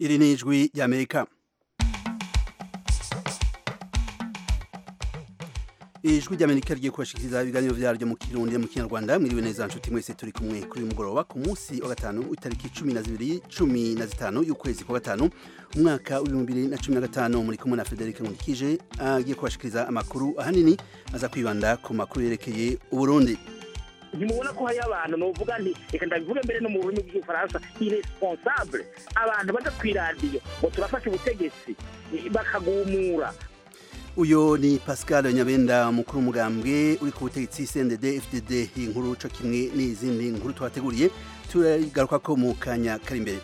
iri ni ijwi ry'amerika ijwi ry'amerika rigiye kubashikiriza ibiganiro vyaryo mu kirundi mu kinyarwanda mwiriwe neza nshuti mwese turi kumwe kuri uyu mugoroba ku munsi wa gatanu itariki cumi na zibiri cumi na zitanu y'ukwezi kwa gatanu umwaka w'ibihumbi bibiri na cumi na gatanu muri kumwe na frederic nkundikije agiye kubashikiriza amakuru ahanini aza kwibanda ku makuru yerekeye uburundi ntimubona ko hariyo abantu novuga nti reka ndabivuge mbere no mu rurimi rw'igifaransa iresponsable abantu baza ku iradiyo ngo turafashe ubutegetsi bakagumura uyo ni pascal nyabenda mukuru w'umugambwe uri ku butegetsi cndd fdd iyi nkuru co kimwe n'izindi nkuru twateguriye turagaruka ko mu kanya kari imbere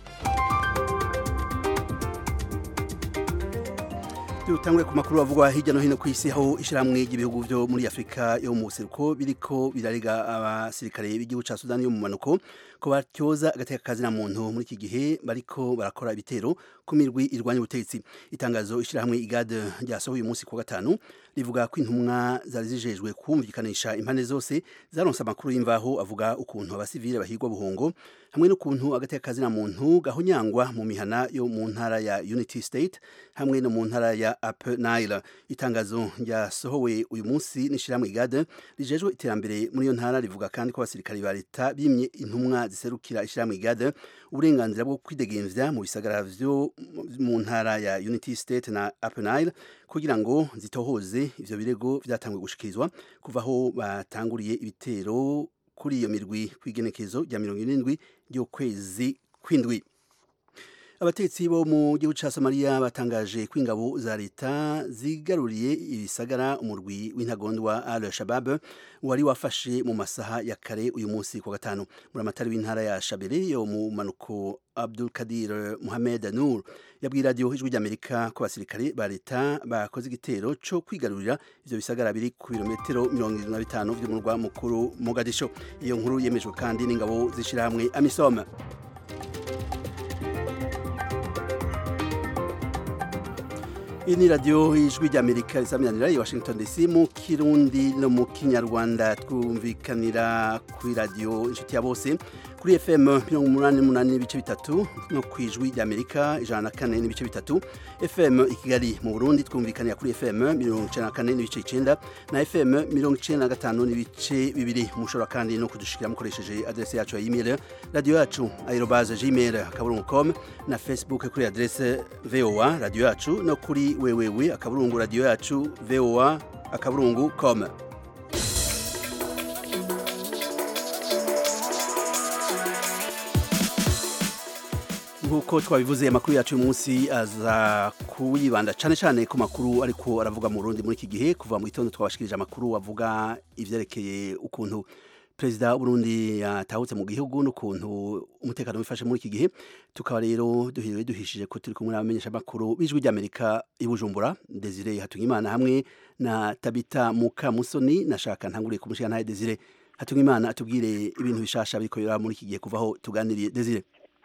dutangure ku makuru avugwa hirya no hino ku isi aho ishyirahamwe ry'ibihugu byo muri afurika yo mu buseruko biriko birarega abasirikare b'igihugu ca sudani yo mu manuko ko batyoza agateka kazina muntu muri iki gihe bariko barakora ibitero ku mirwi irwanya ubutegetsi itangazo ishyirahamwe igade ryasohoye uyu munsi ku gatanu rivuga ko intumwa zari zijejwe kumvikanisha impande zose zaronse amakuru y'imvaho avuga ukuntu abasivile bahigwa buhongo hamwe n'ukuntu agateka kazina muntu gahonyangwa mu mihana yo mu ntara ya Unity State hamwe no mu ntara ya Upper Nile itangazo ryasohowe uyu munsi n'ishyirahamwe igade rijejwe iterambere muri iyo ntara rivuga kandi ko abasirikari ba leta bimye intumwa ziserukira ishyirahamwe igade uburenganzira bwo kwidegemvya mu bisagara vyo mu ntara ya Unity State na Upper Nile kugira ngo zitohoze ivyo birego vyatangwe gushikirizwa kuva aho batanguriye ibitero kuri iyo mirwi kw'igenekezo rya mirongo irindwi ry'ukwezi kw'indwi abatetsi bo mu gihugu ca Somalia batangaje ko ingabo za leta zigaruriye ibisagara umurwi w'intagondwa Al Shabab wari wafashe mu masaha ya kare uyu munsi kwa gatanu muri amatari w'intara ya Shabele yo mu manuko Abdul Kadir Mohamed Nur yabwiye radio ijwi ry'Amerika ko abasirikare ba leta bakoze igitero co kwigarurira ivyo bisagara biri ku birometero mirongo irindwi na bitanu vy'umurwa mukuru Mogadisho iyo nkuru yemejwe kandi n'ingabo zishirahamwe Amisom iyi ni radiyo y'ijwi ry'amerika risaminanira i washington dc mu kirundi no mu kinyarwanda twumvikanira kuri radiyo inshuti ya bose kuri fm mirongo umunani n'umunani n'ibice bitatu no ku ijwi ry'amerika ijana na kane n'ibice bitatu fm i kigali mu burundi twumvikanira kuri fm mirongo icenda na kane n'ibice icenda na fm mirongo icenda na gatanu n'ibice bibiri mushobora kandi no kudushikira mukoresheje adrese yacu ya email radiyo yacu aerobaze gmail akaburungu com na facebook kuri adrese voa radiyo yacu no kuri wewewe akaburungu radiyo yacu voa akaburungu com nk'uko twabivuze amakuru yacu uyu munsi aza kuyibanda cyane cyane ku makuru ariko aravuga mu Burundi muri iki gihe kuva mu gitondo twabashikirije amakuru avuga ivyerekeye ukuntu perezida w'uburundi yatahutse mu gihugu n'ukuntu umutekano wifashe muri iki gihe tukaba rero duhiriwe duhishije ko turi kumwe n'abamenyesha amakuru b'ijwi ry'amerika i bujumbura desire hatungimana hamwe na tabita mukamusoni nashaka ntanguriye kumushyira ntaye desire hatungimana atubwire ibintu bishasha bikorera muri iki gihe kuvaho tuganiriye desire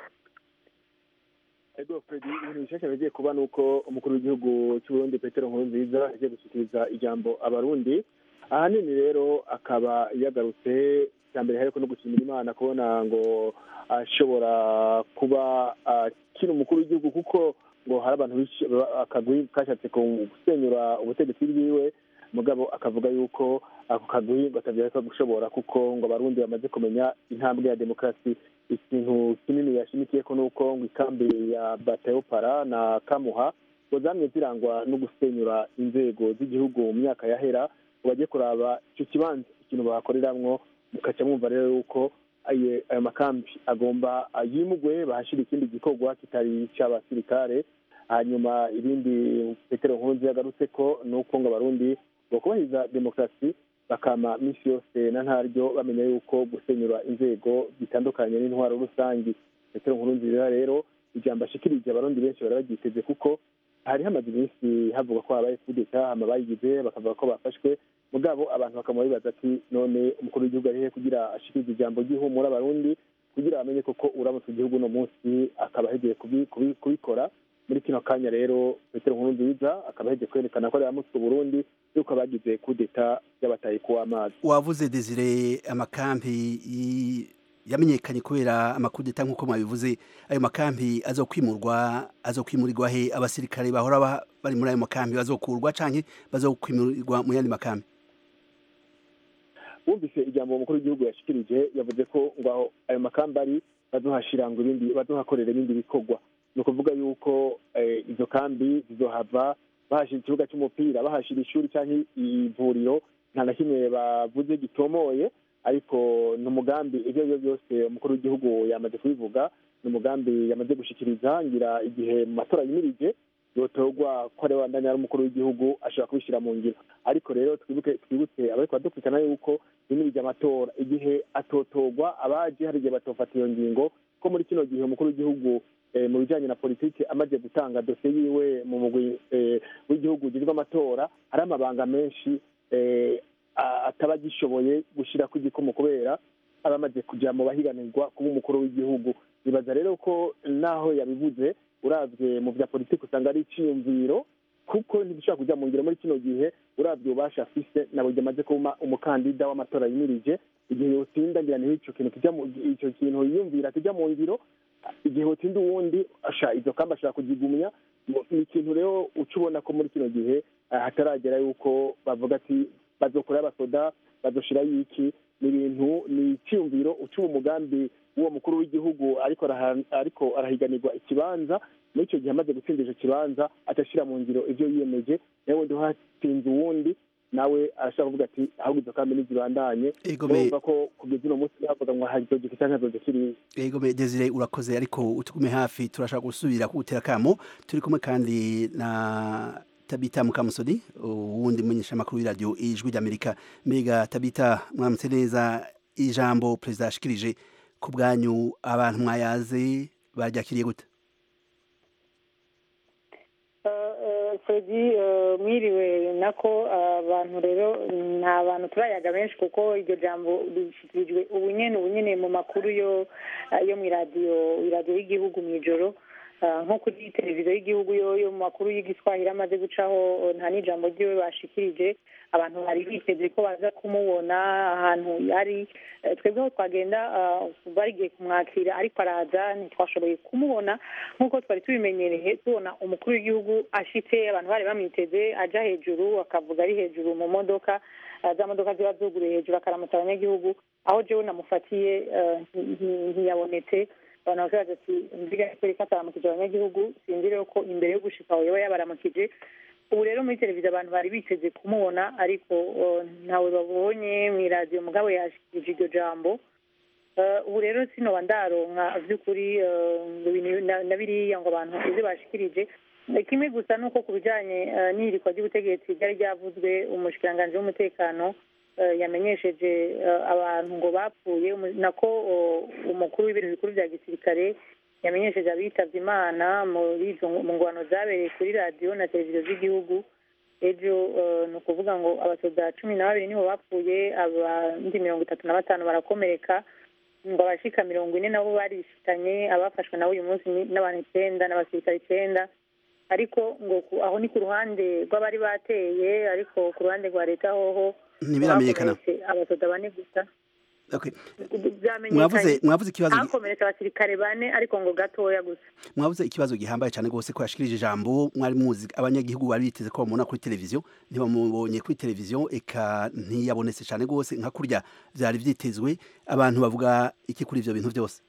ego fredi ibintu bishasha bigiye kuba ni uko umukuru w'igihugu cy'uburundi petero nkurunziza agiye gushyikiriza ijambo abarundi ahanini rero akaba yagarutse cya mbere hariko no gushimira imana kubona ngo ashobora kuba akiri umukuru w'igihugu kuko ngo hari abantu akagwi kashatse gusenyura ubutegetsi bwiwe mugabo akavuga yuko ako kagwi gatavyareka gushobora kuko ngo abarundi bamaze kumenya intambwe ya demokarasi ikintu kinini yashimikiyeko nuko ngo ikambi ya batayopara na kamuha ngo zamye zirangwa no gusenyura inzego z'igihugu mu myaka yahera bajye kuraba icyo kibanza ikintu bahakoreramwo mukaca mwumva rero yuko ayo makambi agomba yimugwe bahashira ikindi gikorwa kitari icy'abasirikare hanyuma ibindi petero nkurunzi yagarutse ko ni uko ngo abarundi bakubahiriza demokarasi bakama minsi yose na ntaryo bamenya yuko gusenyura inzego bitandukanye n'intwaro rusange petero nkurunziza rero ijambo ashikirije abarundi benshi bari baryiteze kuko hari hamaze iminsi havuga ko habaye kudeta hama bayigize bakavuga ko bafashwe mugabo abantu bakaba bibaza ati none umukuru w'igihugu arihe kugira ashikirize ijambo ry'ihumura abarundi kugira bamenye koko uramutse igihugu uno munsi akaba ahegiye kubikora muri kino kanya rero petero nkurunziza akaba ahegiye kwerekana ko aramutse uburundi yuko abagize kudeta y'abataye kuw'amazi wavuze desire amakampi yamenyekanye kubera amakudeta nk'uko mwabivuze ayo makambi azokwimurwa azokwimurirwa he abasirikare bahora ba- bari muri ayo makambi bazokurwa canke bazokwimurirwa mu yandi makambi wumvise ijambo umukuru w'igihugu yashikirije yavuze ko ngo aho ayo makamba ari bazohashira ngo ibindi bazohakorera ibindi bikorwa ni ukuvuga yuko eh, izo kambi zizohava bahashira ikibuga cy'umupira bahashira ishuri cyangwa ivuriro nta na kimwe bavuze gitomoye ariko ni umugambi ibyo ari byo byose umukuru w'igihugu yamaze kubivuga ni umugambi yamaze gushikiriza ngira igihe mu matora yimirije yotorwa ko ari wandanya ari umukuru w'igihugu ashobora kubishyira mu ngiro ariko rero twibuke twibutse abariko badukurikirana yuko yimirije amatora igihe atotorwa abaje hari igihe batofata iyo ngingo ko muri kino gihe umukuru w'igihugu eh, mu bijanye na politiki amaze gutanga dosiye yiwe mu mugwi eh, w'igihugu ujejwe amatora hari amabanga menshi eh, a- ataba agishoboye gushirako igikomo kubera aba amaze kuja mu bahiganirwa kuba umukuru w'igihugu bibaza rero ko naho yabivuze uravye mu vya politiki usanga ari iciyumviro kuko ntibishobora kuja mu ngiro muri kino gihe uravye ububasha afise nabo amaze kuba umukandida w'amatora yimirije igihe yotsinda ngira niho ico kintu kija mu ico kintu yiyumvira kija mu ngiro igihe hotsinda uwundi asha izo kamba ashobora kuzigumya Mu- ni ikintu rero uca ubona ko muri kino gihe ah, hataragera yuko bavuga ati bazokora abasoda bazoshirayo iki ni ibintu ni icyumviro uca umugambi w'uwo mukuru w'igihugu ariko araha- ariko arahiganirwa ikibanza muri icyo gihe amaze gutsinda ico kibanza atashira mu ngiro ivyo yiyemeje nawe wundi hatsinze uwundi nawe arashobora kuvuga ati ahubwo izo kambi nizibandanye Ego me- urumva ko kugeza uno munsi bavuga ngo hazogeka canke hazogeka kiriya Ego me Desire urakoze ariko utugume hafi turashaka gusubira kugutera kamo turi kumwe kandi na Tabita Mukamusoni uwundi munyesha makuru w'iradio ijwi ry'Amerika mbega Tabita mwaramutse neza ijambo perezida yashikirije ku bwanyu abantu mwayaze baryakiriye gute Fredi mwiriwe nako abantu rero nta bantu turayaga benshi kuko iryo jambo rishyikirijwe ubu nyene ubu nyene mu makuru yo yo mu iradiyo iradiyo y'igihugu mu ijoro Ah, nko kuri televiziyo y'igihugu yo yo mu makuru y'igiswahili amaze gucaho nta n'ijambo ryiwe bashikirije abantu bari biteze ko baza kumubona ahantu yari Eh, twebwe aho twagenda ah, barigiye kumwakira ariko araza ntitwashoboye kumubona nk'uko twari tubimenyereye tubona umukuru w'igihugu ashitse abantu bari bamwiteze aja hejuru akavuga ari hejuru mu modoka ah, za modoka ziba zuguruye hejuru akaramutsa abanyagihugu aho jewe namufatiye eh, nti- nti- ntiyabonetse abantu bakabaza ati mbiga ko ataramukije abanyagihugu sinzi rero ko imbere yo gushika aho yoba yabaramukije ubu rero muri televiziyo abantu bari biteze kumubona ariko uh, ntawe babonye mu iradiyo mugabo yashikirije iryo jambo Uh, ubu rero sinoba ndaronka vy'ukuri uh, ibintu na- na biriya ngo abantu ivyo bashikirije Eh, kimwe gusa nuko ku bijanye uh, n'ihirikwa ry'ubutegetsi ryari ryavuzwe umushikiranganji w'umutekano uh, yamenyesheje uh, abantu ngo bapfuye umu- nako uh, umukuru w'ibintu bikuru vya gisirikare yamenyesheje abitavye imana muri izo ngo- mu ngwano zabereye kuri radiyo na televiziyo z'igihugu ejo eh, ni ukuvuga ngo abasoda cumi na babiri nibo bapfuye abandi mirongo itatu na batanu barakomereka ngo abashika mirongo ine nabo barishikanye abafashwe nabo uyu munsi ni n'abantu icenda n'abasirikare icenda ariko ngo ku- aho ni ku ruhande rw'abari bateye ariko ku ruhande rwa leta hoho ntibiramenyekana hakomeretse abasoda bane gusa okay. vyamenyekanye mwavuze mwavuze ikibazo gi- hakomeretse abasirikare bane ariko ngo gatoya gusa mwavuze ikibazo gihambaye cyane rwose ko yashikirije ijambo mwari muzi abanyagihugu bari biteze ko bamubona kuri televiziyo ntibamubonye kuri televiziyo eka ntiyabonetse cyane rwose nka kurya byari vyitezwe abantu bavuga iki kuri ivyo bintu byose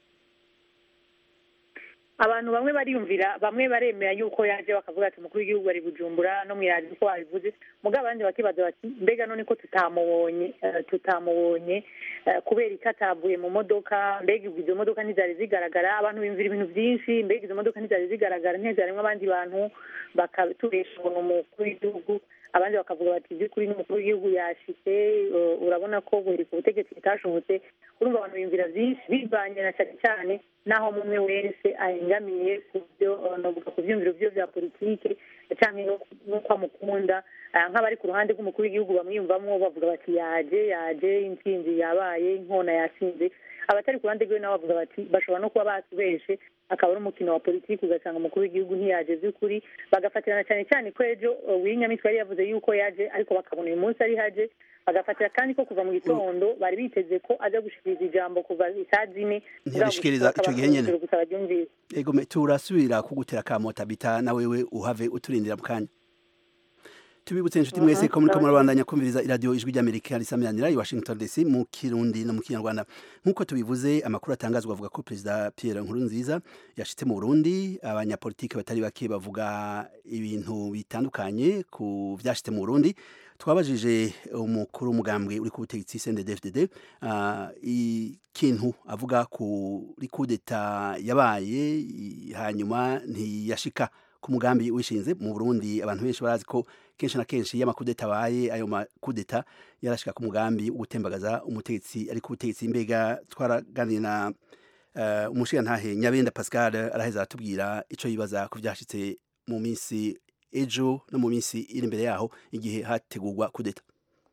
abantu bamwe bariyumvira bamwe baremera yuko yaje bakavuga ati umukuru w'igihugu ari bujumbura no mu iradiyo uko babivuze mugabo abandi bakibaza bati mbega none ko tutamubonye eh, tutamubonye eh, kubera ko atavuye mu modoka mbega ubwo izo modoka ntizari zigaragara abantu biyumvira ibintu byinshi mbega izo modoka ntizari zigaragara ntizarimwo abandi bantu bakaturesha ngo ni umukuru w'igihugu abandi bakavuga bati by'ukuri n'umukuru w'igihugu yashitse eh, urabona ko guhirika ubutegetsi bitashobotse urumva abantu biyumvira byinshi bivanye na cyane cyane n'aho umwe wese ahengamiye ku byo eh, novuga ku byumviro byo bya politike cyangwa n'uko amukunda Ah, nk'abari ku ruhande rw'umukuru w'igihugu bamwiyumvamo bavuga bati yaje yaje intsinzi yabaye inkona yatsinze abatari ku ruhande rwiwe nabo bavuga bati bashobora no kuba batubeshe akaba ari umukino wa politiki ugasanga umukuru w'igihugu ntiyaje by'ukuri bagafatirana cyane cyane ko ejo uw'inyamitwe yari yavuze yuko yaje ariko bakabona uyu munsi ari haje bagafatira kandi ko kuva mu gitondo bari biteze ko aza gushikiriza ijambo kuva isaa zine ntiyabishikiriza ico gihe nyene gusa baryumvise ego me turasubira kugutera kamota bita na wewe uhave uturindira mu kanya tubibutse inshuti mwese ko muriko murabandanya kumviriza iradiyo ijwi ry'amerika risamiranira i washington dc mu kirundi no mu kinyarwanda nk'uko tubivuze amakuru atangazwa avuga ko perezida pierre nkurunziza yashitse mu burundi abanyapolitiki batari bake bavuga ibintu bitandukanye ku vyashitse mu burundi twabajije umukuru w'umugambwe uri ku butegetsi CNDD-FDD uh, ikintu avuga kuri kudeta yabaye hanyuma ntiyashika ku mugambi wishinze mu Burundi abantu benshi barazi ko kenshi na kenshi iyo amakudeta abaye ayo makudeta yarashika ku mugambi wo gutembagaza umutegetsi ari ku butegetsi mbega twaraganiye na uh, umushirantahe Nyabenda Pascal araheza aratubwira ico yibaza ku vyashitse mu minsi ejo no mu minsi iri imbere yaho igihe hategurwa kudeta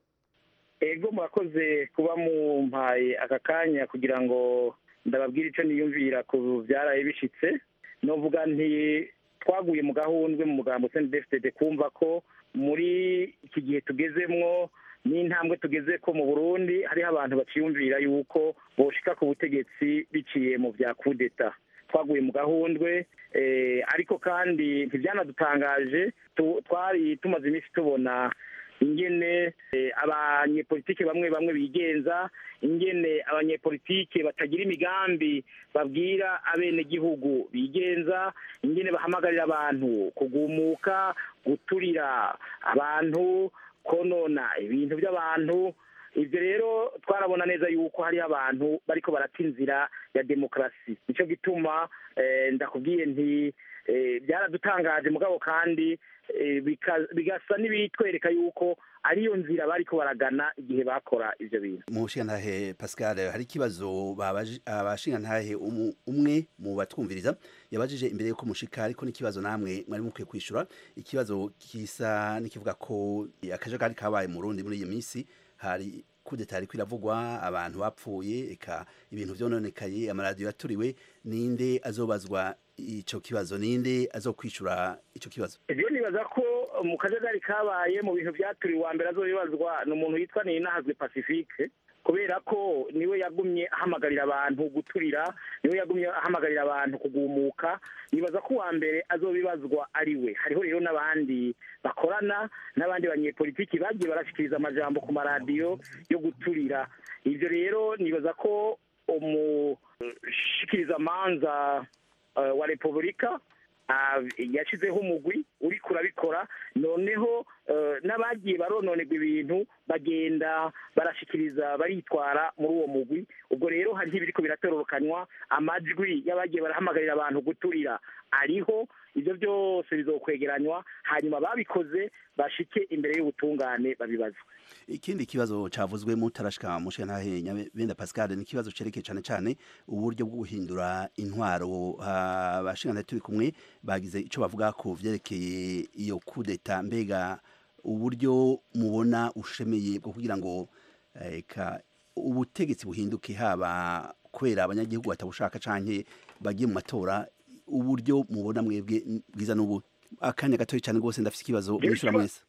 ego murakoze kuba mumpaye aka kanya kugira ngo ndababwire icyo niyumvira ku byaraye bishitse novuga nti twaguye mu gahundwe mu mugambo sendefitede kumva ko muri iki gihe tugezemwo n'intambwe tugeze ko mu burundi hariho abantu baciyumvira yuko boshika ku butegetsi biciye mu bya kudeta twaguye mu gahundwe ariko kandi ntibyanadutangaje twari tumaze iminsi tubona ingene abanyepolitike bamwe bamwe bigenza ingene abanyepolitike batagira imigambi babwira abenegihugu bigenza ingene bahamagarira abantu kugumuka guturira abantu konona ibintu by'abantu ibyo rero twarabona neza yuko hariho abantu bariko barata inzira ya demokarasi nicyo gituma ndakubwiye nti byaradutangaje mugabo kandi bigasa n'ibitwereka yuko ariyo nzira bariko baragana igihe bakora ivyo bintu mu nshingantahe pascal hari ikibazo abashingantahe umwe mu batwumviriza yabajije imbere yuko mushika ariko n'ikibazo namwe mwari mukwiye kwishura ikibazo kisa n'ikivuga ko akajagari kabaye mu rundi muri iyo minsi hari kudeta ariko iravugwa abantu bapfuye eka ibintu vyononekaye amaradiyo yaturiwe ninde azobazwa ico kibazo ninde azokwishura ico kibazo ivyo nibaza ko mu kajagari kabaye mu bintu vyaturiwe wa mbere azobibazwa ni umuntu yitwa ninahazwe pacifique kubera ko niwe yagumye ahamagarira abantu guturira niwe yagumye ahamagarira abantu kugumuka nibaza ko uwa mbere azobibazwa ari we hariho rero n'abandi bakorana n'abandi banyepolitiki bagiye barashikiriza amajambo ku maradiyo yo guturira ibyo rero nibaza ko umushikirizamanza wa repubulika yashyizeho umugwi uri kurabikora noneho n'abagiye barononerwa ibintu bagenda barashikiriza baritwara muri uwo mugwi ubwo rero hariho ibiriko biratororokanywa amajwi y'abagiye barahamagarira abantu guturira ariho ibyo byose bizokwegeranywa hanyuma babikoze bashike imbere y'ubutungane babibazwe ikindi kibazo cavuzwe mutarashika mushantahe Nyabenda Pascal ni kibazo cerekeye cane cane uburyo bwo guhindura intwaro abashingana turi kumwe bagize ico bavuga ko vyerekeye iyo kudeta mbega uburyo mubona ushemeye bwo kugira ngo eka ubutegetsi buhinduke haba kubera abanyagihugu batabushaka canke bagiye mu matora uburyo mubona mwebwe bwiza n'ubu akanya gatoya cyane rwose ndafite ikibazo mwishura mwese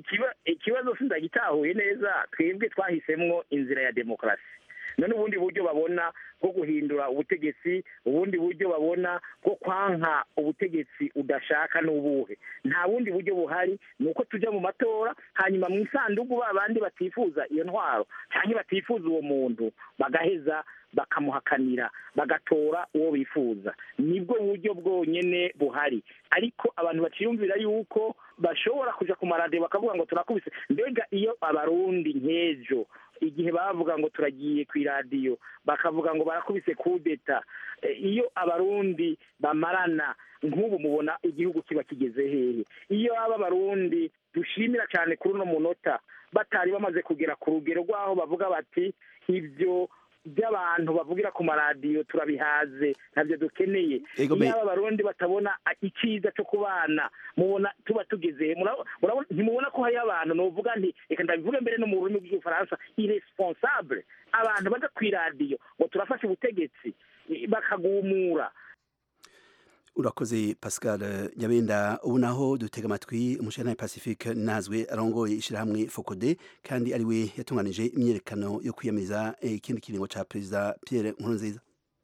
ikibazo sindagitahuye neza twebwe twahisemwo inzira ya demokarasi none ubundi buryo babona bwo guhindura ubutegetsi ubundi buryo babona bwo kwanka ubutegetsi udashaka n'ubuhe nta bundi buryo buhari ni uko tujya mu matora hanyuma mu isanduku ba bandi batifuza iyo ntwaro cyangwa batifuza uwo muntu bagaheza bakamuhakanira bagatora uwo bifuza nibwo buryo bwonyene buhari ariko abantu baciyumvira yuko bashobora kuja ku maradiyo bakavuga ngo turakubise mbega iyo abarundi nk'ejo igihe bavuga ngo turagiye ku iradiyo bakavuga ngo barakubise kudeta iyo abarundi bamarana nk'ubu mubona igihugu kiba kigeze hehe iyo aba abarundi dushimira cyane kuri uno munota batari bamaze kugera ku rugero rw'aho bavuga bati ibyo by'abantu bavugira ku maradiyo turabihaze ntabyo dukeneye iyo aba abarundi batabona icyiza cyo kubana mubona tuba tugeze ntimubona ko hariyo abantu nuvuga nti reka ndabivuge mbere no mu rurimi rw'igifaransa iresponsable abantu baja ku iradiyo ngo turafashe ubutegetsi bakagumura urakoze pascal nyabenda ubu naho dutega amatwi umushinga pacifique nazwe arongoye ishyirahamwe fokode kandi ariwe yatunganije imyerekano yo kwiyamiriza ikindi kiringo cya perezida pierre nkurunziza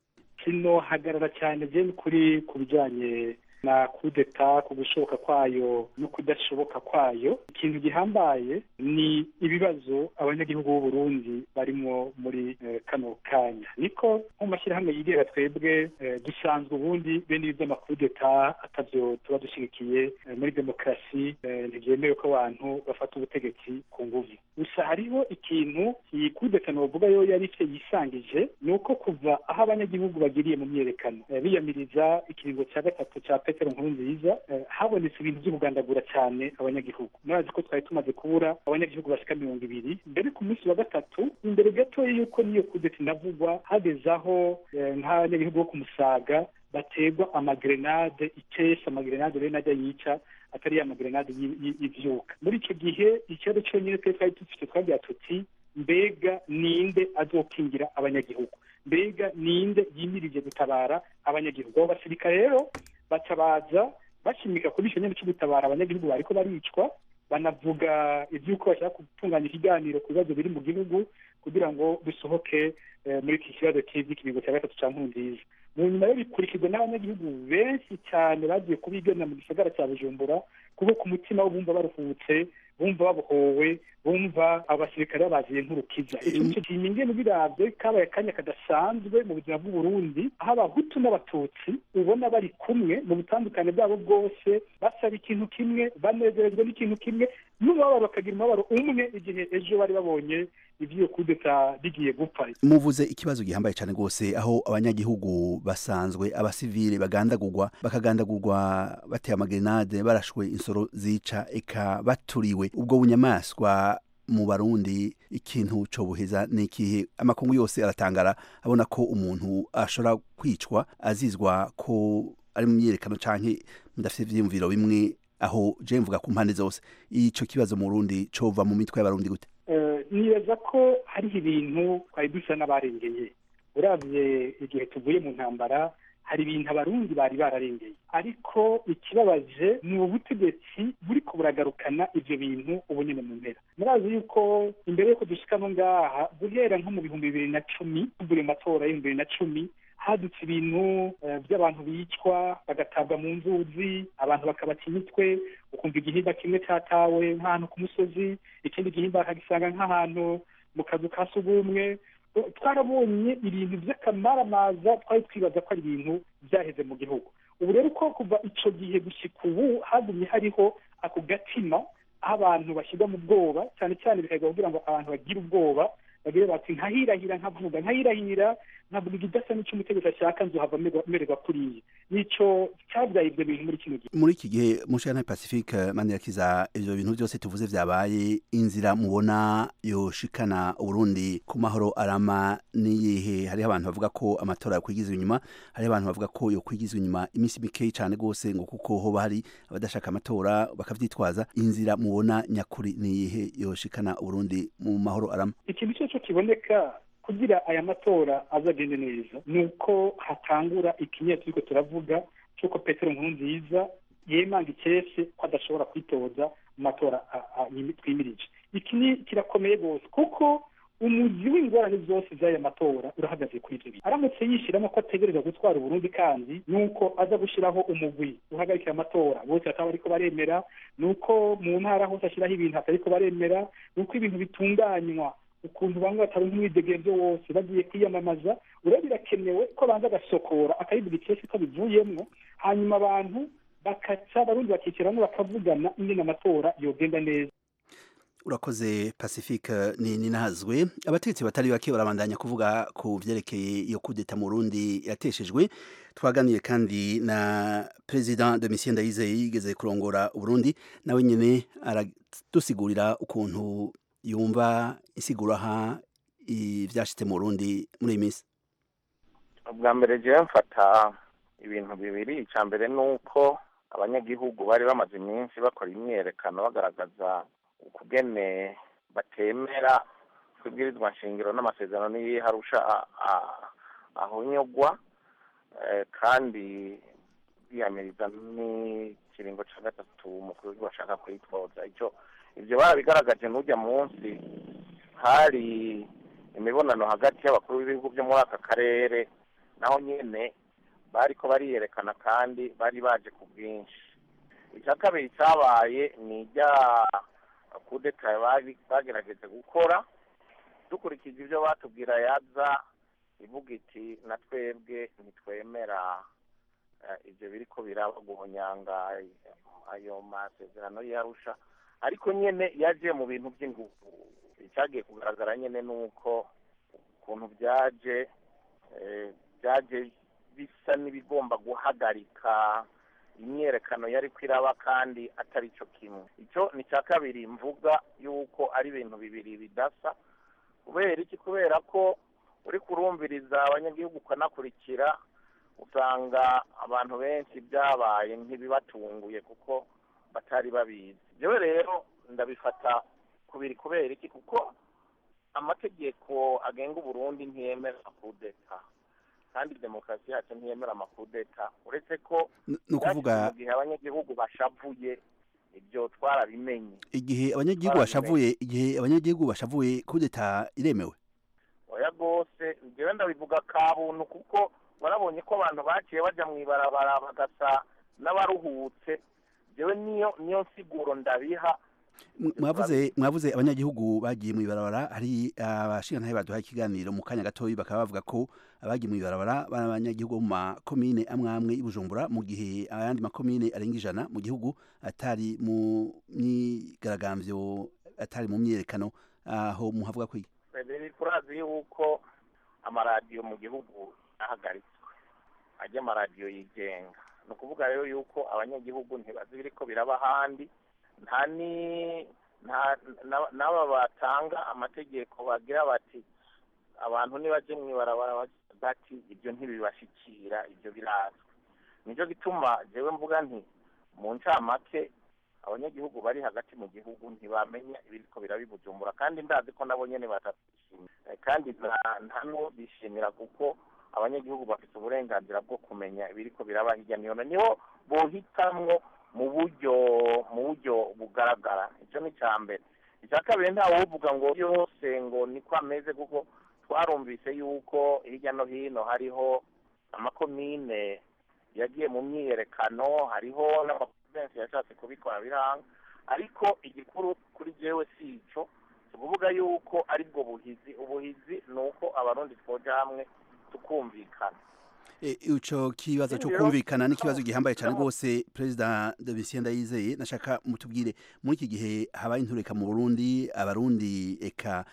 kino hagarara cyane byo kuri ku bijyanye na kudeta ku gushoboka kwayo no kudashoboka kwayo ikintu gihambaye ni ibibazo abanyagihugu b'u Burundi barimo muri kano kanya niko nko mu mashyirahamwe yigenga twebwe dusanzwe ubundi bene ibi by'amakudeta atavyo tuba dushyigikiye muri demokarasi ntibyemewe ko abantu bafata ubutegetsi ku nguvu gusa hariho ikintu iyi kudeta novuga yo yari icyo yisangije ni uko kuva aho abanyagihugu bagiriye mu myerekano biyamiriza ikiringo cya gatatu cya petero nkurunziza habonetse ibintu by'ubugandagura cyane abanyagihugu murazi ko twari tumaze kubura abanyagihugu bashika mirongo ibiri mbere ku munsi wa gatatu imbere gatoya y'uko niyo kudeta inavugwa hageze aho nk'abanyagihugu bo ku musaga baterwa amagrenade icesa amagrenade rero najya yica atari ya magrenade y'ivyuka muri icyo gihe ikibazo cyonyine twari twari dufite twagira tuti mbega ninde azokingira abanyagihugu mbega ninde yimirije gutabara abanyagihugu abo basirikare rero baca baza bashimika kuri icyo nyine cyo gutabara abanyagihugu bariko baricwa banavuga iby'uko bashaka gutunganya ikiganiro ku bibazo biri mu gihugu kugira ngo bisohoke muri iki kibazo cy'ikiringo cya gatatu cya nkurunziza mu nyuma yo bikurikizwa n'abanyagihugu benshi cyane bagiye kubigana mu gisagara cya bujumbura kuko ku mutima wo bumva baruhutse bumva babohowe bumva abasirikare babaziye nk'urukiza icyo nicyo kintu ingene biravye kabaye akanya kadasanzwe mu buzima bw'uburundi aho abahutu n'abatutsi ubona bari kumwe mu butandukane bwabo bwose basaba ikintu kimwe banezerezwa n'ikintu kimwe n'umubabaro bakagira umubabaro umwe igihe ejo bari babonye ivy'iyo kudeta bigiye gupfa muvuze ikibazo gihambaye cyane rwose aho abanyagihugu basanzwe abasivile bagandagurwa bakagandagurwa bateye amagrenade barashwe insoro zica eka baturiwe ubwo bunyamaswa mu barundi ikintu co buheza ni ikihe amakungu yose aratangara abona ko umuntu ashobora kwicwa azizwa ko ari mu myerekano canke mudafite ivyiyumviro bimwe aho je mvuga ku mpande zose ico kibazo mu Burundi cova mu mitwe y'abarundi gute nibaza ko hariho ibintu twari dusa n'abarengeye uravye igihe tuvuye mu ntambara hari ibintu abarundi bari bararengeye ariko ikibabaje ni ubutegetsi buriko buragarukana ivyo bintu ubu nyene mu mpera murazi yuko imbere yuko dushikamo ngaha guhera nko mu bihumbi bibiri na cumi tuvuye mu matora y'ibihumbi bibiri na cumi hadutse ibintu by'abantu bicwa bagatabwa mu nzuzi abantu bakabaca imitwe ukumva igihimba kimwe cyatawe nk'ahantu ku musozi ikindi gihimba bakagisanga nk'ahantu mu kazu ka sugumwe twarabonye ibintu by'akamaramaza twari twibaza ko ari ibintu byaheze mu gihugu ubu rero ko kuva icyo gihe gushyika ubu hagumye hariho ako gatima aho abantu bashyirwa mu bwoba cyane cyane bikagwa kugira ngo abantu bagire ubwoba bagire bati nkahirahira nkavuga nkahirahira nkavuga igidasa n'icyo umutegetsi ashaka nzohava mererwa kuriya nico cyabyaye ibyo bintu muri kino gihe muri iki gihe mushana pacifique manirakiza ivyo bintu byose tuvuze vyabaye inzira mubona yoshikana uburundi ku mahoro arama niyihe hariho abantu bavuga ko amatora yakwigizwa inyuma hariho abantu bavuga ko yokwigizwa inyuma iminsi mikeyi cane gose ngo kuko hoba hari abadashaka amatora bakavyitwaza inzira mubona nyakuri niyihe yoshikana uburundi mu mahoro arama ikintu cyo kiboneka kugira aya matora azagende neza ni uko hatangura ikinyera turiko turavuga cy'uko petero nkurunziza yemanga ikese ko adashobora kwitoza mu matora twimirije iki ni kirakomeye rwose kuko umuzi w'ingorane zose z'aya matora urahagaze kuri ibyo bintu aramutse yishyiramo ko ategereza gutwara uburundi kandi ni uko aza gushyiraho umugwi uhagarikira amatora bose bataba bariko baremera ni uko mu ntara hose ashyiraho ibintu atariko baremera ni uko ibintu bitunganywa ukuntu bamwe bataronka umwidegemvyo wose bagiye kwiyamamaza ureba birakenewe ko banza agasokora akayivuga ikesi ko bivuyemwo hanyuma abantu bakaca abarundi bakicaramo bakavugana ingene amatora yogenda neza urakoze pacifique ni ninahazwe abategetsi batari bake barabandanya kuvuga ku vyerekeye iyo kudeta mu Burundi yateshejwe twaganiye kandi na president Domitien Ndayizeye yigeze kurongora Burundi nawe nyene aradusigurira ukuntu yumva isigura ha ivyashitse mu Burundi muri iyi minsi ubwa mbere jewe mfata ibintu bibiri icya mbere ni uko abanyagihugu bari bamaze iminsi bakora imyerekano bagaragaza ukugene batemera kwibwirizwa nshingiro n'amasezerano n'iyiharusha ahonyogwa kandi biyamiriza n'ikiringo cya gatatu umukuru w'igihugu ashaka kuyitwoza icyo ibyo barabigaragaje n'ujya munsi hari imibonano hagati y'abakuru b'ibihugu byo muri aka karere naho nyine bari ko bariyerekana kandi bari baje ku bwinshi icya kabiri cyabaye ni ijya kudeta bagerageje gukora dukurikije ibyo batubwira yaza ivuga iti na twebwe ntitwemera ibyo biri ko biraba guhonyanga ayo masezerano y'arusha ariko nyine yaje mu bintu by'ingufu icyagiye kugaragara nyine ni uko ukuntu byaje byaje bisa n'ibigomba guhagarika imyerekano yari kwiraba kandi atari cyo kimwe icyo ni icya kabiri mvuga yuko ari ibintu bibiri bidasa kubera iki kubera ko uri kurumviriza abanyagihugu ukanakurikira usanga abantu benshi byabaye nk'ibibatunguye kuko batari babizi yewe rero ndabifata kubiri kubera iki kuko amategeko agenga uburundi ntiyemera amakudeta kandi demokarasi yacu ntiyemera amakudeta uretse ko ni ukuvuga mu gihe abanyagihugu bashavuye ibyo twarabimenye igihe abanyagihugu bashavuye igihe abanyagihugu bashavuye kudeta iremewe oya rwose njyewe ndabivuga kabuntu kuko warabonye ko abantu baciye bajya mu ibarabara bagasa n'abaruhutse njyewe niyo niyo nsiguro ndabiha mwavuze mwavuze abanyagihugu bagiye mu ibarabara hari abashingantahe baduhaye ikiganiro mu kanya gatoya bakaba bavuga ko abagiye mu ibarabara bari abanyagihugu bo mu makomine amwe amwe i Bujumbura mu gihe ayandi makomine arenga ijana mu gihugu atari mu myigaragambyo atari mu myerekano aho muhavuga ko turazi yuko amaradiyo mu gihugu ahagaritswe ajya amaradiyo yigenga ni ukuvuga rero yuko abanyagihugu ntibazi ibiri ko biraba ahandi nta ni n'aba batanga amategeko bagira bati abantu ntibajye mu ibarabara bati ibyo ntibibashyikira ibyo birazwi nicyo gituma njyewe mvuga nti mu ncamake abanyagihugu bari hagati mu gihugu ntibamenya ibiri ko birabibujumbura kandi ndazi ko nabo nyine batabyishimiye kandi nta n'uwo bishimira kuko abanyagihugu bafite uburenganzira bwo kumenya ibiri ko biraba hirya no hino niho bohitamwo mu buryo mu buryo bugaragara icyo ni icya mbere icya kabiri ntawe uvuga ngo yose ngo niko ameze kuko twarumvise yuko hirya no hino hariho amakomine yagiye mu myiyerekano hariho n'amaprovensi yashatse kubikora biranga ariko igikuru kuri jewe si icyo si ukuvuga yuko ari bwo buhizi ubuhizi ni uko abarundi twoja hamwe tukumvikana ico kibazo cyo kumvikana n'ikibazo gihambaye cyane rwose perezida Domitien Ndayizeye nashaka mutubwire muri iki gihe habaye intureka mu Burundi abarundi eka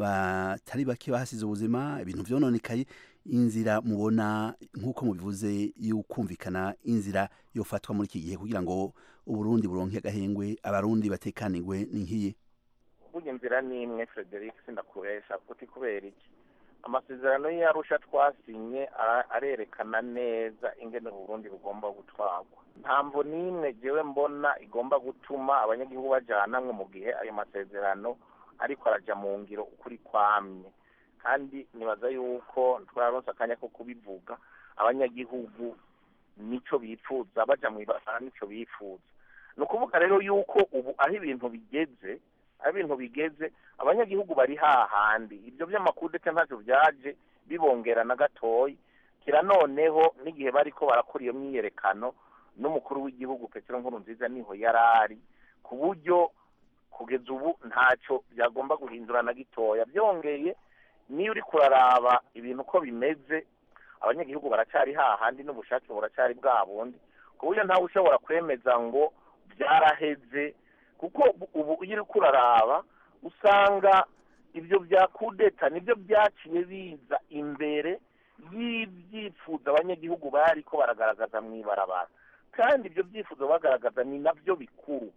batari bake bahasize ubuzima ibintu vyononekaye inzira mubona nk'uko mubivuze y'ukumvikana inzira yofatwa muri iki gihe kugira ngo uburundi buronke agahengwe abarundi batekanirwe n'inkiye burya inzira ni imwe Frederic sindakubesha kuti kubera iki amasezerano y'arusha twasinye arerekana neza ingene uburundi bugomba gutwarwa ntamvo n'imwe jewe mbona igomba gutuma abanyagihugu bajanamwe mu gihe ayo masezerano ariko araja mu ngiro ukuri kwamye kandi nibaza yuko twararonse akanya ko kubivuga abanyagihugu nico bifuza baja mu ibarabara nico bifuza ni ukuvuga rero yuko ubu aho ibintu bigeze aho ibintu bigeze abanyagihugu bari hahandi ibyo by'amakudete ntacyo byaje bibongera na gatoyi kira noneho n'igihe bariko barakora iyo myiyerekano n'umukuru w'igihugu petero nkuru nziza niho yari ari ku buryo kugeza ubu ntacyo byagomba guhindura na gitoya byongeye niyo uri kuraraba ibintu uko bimeze abanyagihugu baracyari hahandi n'ubushake buracyari bwa bundi ku buryo ntawe ushobora kwemeza ngo byaraheze kuko ubu iyo uri kuraraba usanga ibyo bya kudeta nibyo byaciye biza imbere y'ibyifuzo abanyagihugu bari ko baragaragaza mu ibarabara kandi ibyo byifuzo bagaragaza ni nabyo bikuru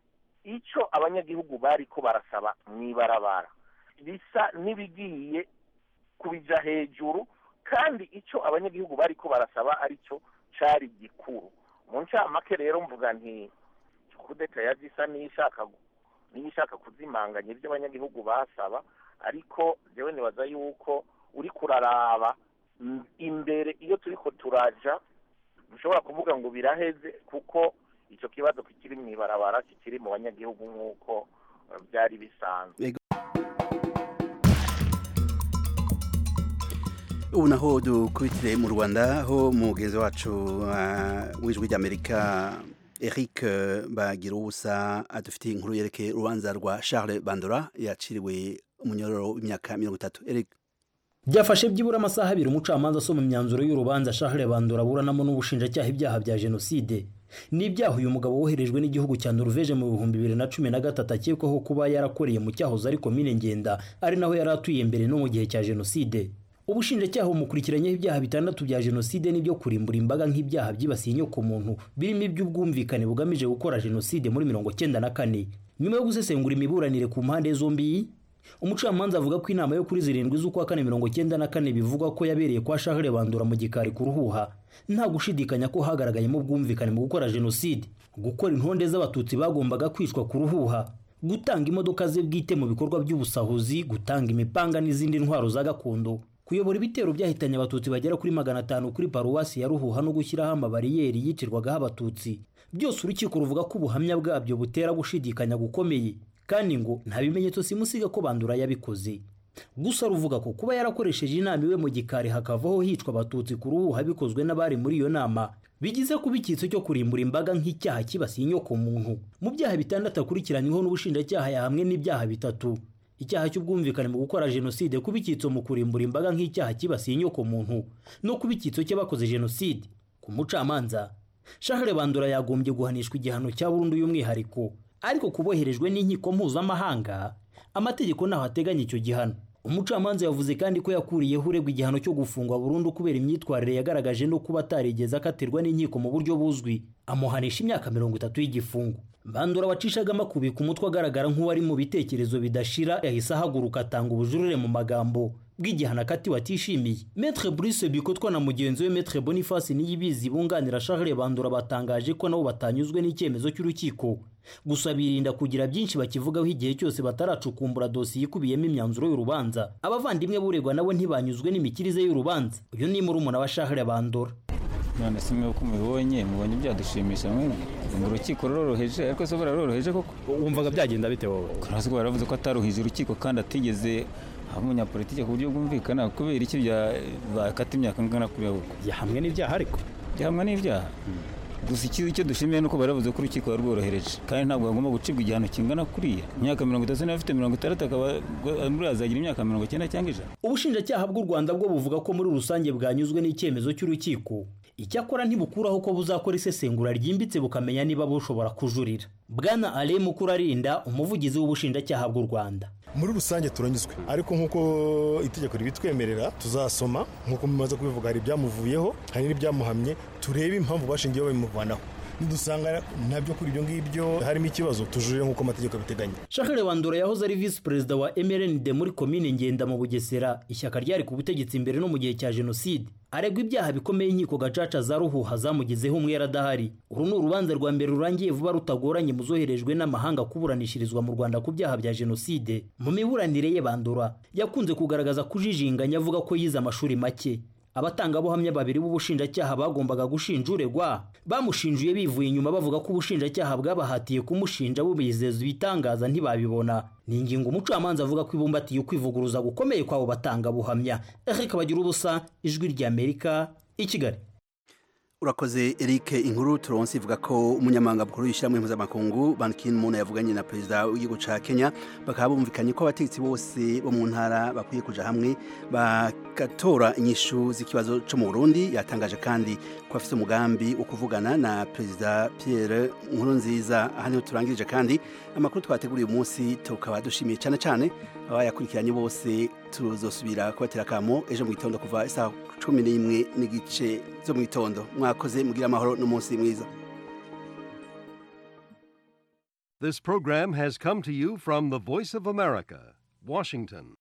icyo abanyagihugu bari ko barasaba mu ibarabara bisa n'ibigiye kubija hejuru kandi icyo abanyagihugu bari ko barasaba aricyo cyari gikuru mu ncamake rero mvuga nti kudeta yaje isa n'ishaka n'ishaka kuzimanganya ibyo abanyagihugu basaba ariko jewe nibaza yuko uri kuraraba imbere iyo turiko turaja ntushobora kuvuga ngo biraheze kuko icyo kibazo kikiri mu ibarabara kikiri mu banyagihugu nk'uko eh, byari bisanzwe ubu naho dukubitire mu rwanda aho mugenzi wacu uh, w'ijwi ry'amerika eric uh, bagira ubusa adufitiye inkuru yerekeye urubanza rwa charles bandora yaciriwe umunyororo w'imyaka mirongo itatu eric byafashe byibura amasaha abiri umucamanza asoma imyanzuro y'urubanza Charles Bandora aburanamo n'ubushinjacyaha ibyaha bya jenoside ni ibyaha uyu mugabo woherejwe n'igihugu cya Norvège mu bihumbi bibiri na cumi na gatatu akekwaho kuba yarakoreye mu cyahoze ari komine ngenda ari naho yari atuye mbere no mu gihe cya jenoside ubushinjacyaha bumukurikiranyeho ibyaha bitandatu bya jenoside n'ibyo kurimbura imbaga nk'ibyaha byibasiye inyokomuntu birimo iby'ubwumvikane bugamije gukora jenoside muri mirongo cyenda na kane nyuma yo gusesengura imiburanire ku mpande zombi umucamanza avuga ko inama yo kuri zirindwi z'ukwa kane mirongo cyenda na kane bivugwa ko yabereye kwa Charles Bandora mu gikari ku ruhuha nta gushidikanya ko hagaragayemo ubwumvikane mu gukora jenoside gukora intonde z'abatutsi bagombaga kwicwa ku ruhuha gutanga imodoka ze bwite mu bikorwa by'ubusahuzi gutanga imipanga n'izindi ntwaro za gakondo kuyobora ibitero byahitanye abatutsi bagera kuri magana atanu kuri paruwasi ya ruhuha no gushyiraho amabariyeri yicirwagaho abatutsi byose urukiko ruvuga ko ubuhamya bwabyo butera gushidikanya gukomeye kandi ngo nta bimenyetso simusiga ko bandura yabikoze gusa ruvuga ko kuba yarakoresheje inama iwe mu gikari hakavaho hicwa abatutsi ku ruhuha bikozwe n'abari muri iyo nama bigize kuba icyitso cyo kurimbura imbaga nk'icyaha kibasiye inyoko muntu mu byaha bitandatu akurikiranyweho n'ubushinjacyaha yahamwe n'ibyaha bitatu icyaha cy'ubwumvikane mu gukora jenoside kuba icyitso mu kurimbura imbaga nk'icyaha kibasiye inyoko muntu no kuba icyitso cy'abakoze jenoside ku mucamanza Charles Bandora yagombye guhanishwa igihano cya burundu y'umwihariko ariko kuboherejwe n'inkiko mpuzamahanga amategeko ntaho ateganya icyo gihano umucamanza yavuze kandi ko yakuriyeho uregwa igihano cyo gufungwa burundu kubera imyitwarire yagaragaje no kuba atarigeze akatirwa n'inkiko mu buryo buzwi amuhanisha imyaka mirongo itatu y'igifungo bandura wacishaga amakubika umutwe agaragara nk'uwari mu bitekerezo bidashira yahise ahaguruka atanga ubujurire mu magambo bw'igihano akatiwe atishimiye Maître Brice Bikotwa na mugenzi we Maître Boniface Niyibizi bunganira Charles Bandura batangaje ko nabo batanyuzwe n'icyemezo cy'urukiko gusa birinda kugira byinshi bakivugaho igihe cyose bataracukumbura dosiye ikubiyemo imyanzuro y'urubanza abavandimwe buregwa nabo ntibanyuzwe n'imikirize y'urubanza uyu ni murumuna wa Charles Bandura none se mwe uko mubibonye mubonye byadushimisha mwebwe ngo urukiko ruroroheje ariko se buraroroheje koko wumvaga byagenda bite wowe kurazi ko baravuze ko ataruhije urukiko kandi atigeze aba umunyapolitike ku buryo bwumvikana kubera iki bakata imyaka ingana kuriya koko yahamwe n'ibyaha ariko yahamwe n'ibyaha gusa icyo icyo dushimiye ni uko baravuze ko urukiko rworohereje kandi ntabwo bagomba gucibwa igihano kingana kuriya imyaka mirongo itatu n'abafite mirongo itandatu akaba muri azagira imyaka mirongo icyenda cyangwa ijana ubushinjacyaha bw'u rwanda bwo buvuga ko muri rusange bwanyuzwe n'icyemezo cy'urukiko icyakora ntibukuraho ko buzakora isesengura ryimbitse bukamenya niba bushobora kujurira bwana ale mukurarinda umuvugizi w'ubushinjacyaha bw'u rwanda muri rusange turanyuzwe ariko nk'uko itegeko ribitwemerera tuzasoma nk'uko mumaze kubivuga hari ibyamuvuyeho hari n'ibyamuhamye turebe impamvu bashingiyeho babimuvanaho nidusanga nabyo kuri ibyo ngibyo harimo ikibazo tujurire nk'uko amategeko abiteganya Charles Bandora yahoze ari visi perezida wa MRND muri komine Ngenda mu Bugesera ishyaka ryari ku butegetsi imbere no mu gihe cya jenoside aregwa ibyaha bikomeye inkiko gacaca za ruhuha zamugizeho umwera adahari uru ni urubanza rwa mbere rurangiye vuba rutagoranye mu zoherejwe n'amahanga kuburanishirizwa mu Rwanda ku byaha bya jenoside mu miburanire ye Bandora yakunze kugaragaza kujijinganya avuga ko yize amashuri make abatangabuhamya babiri b'ubushinjacyaha bagombaga gushinja uregwa bamushinjuye bivuye inyuma bavuga ko ubushinjacyaha bwabahatiye kumushinja bubizeza ibitangaza ntibabibona ni ingingo umucamanza avuga ko ibumbatiye ukwivuguruza gukomeye kw'abo batangabuhamya Eric bagira ubusa ijwi ry'Amerika i Kigali urakoze Eric inkuru turonse ivuga ko umunyamabanga mukuru w'ishyirahamwe mpuzamakungu Ban Ki-moon yavuganye na perezida w'igihugu ca Kenya bakaba bumvikanye ko abategetsi bose bo mu ntara bakwiye kuja hamwe bagatora inyishu z'ikibazo co mu Burundi yatangaje kandi ko afite umugambi wo kuvugana na perezida Pierre Nkurunziza aha niho turangirije kandi amakuru twateguriye uyu munsi tukaba dushimiye cyane cyane abayakurikiranye bose tuzosubira kubatera akamo ejo mu gitondo kuva isaha cumi n'imwe n'igice zo mu gitondo mwakoze mugira amahoro n'umunsi mwiza This program has come to you from the Voice of America, Washington.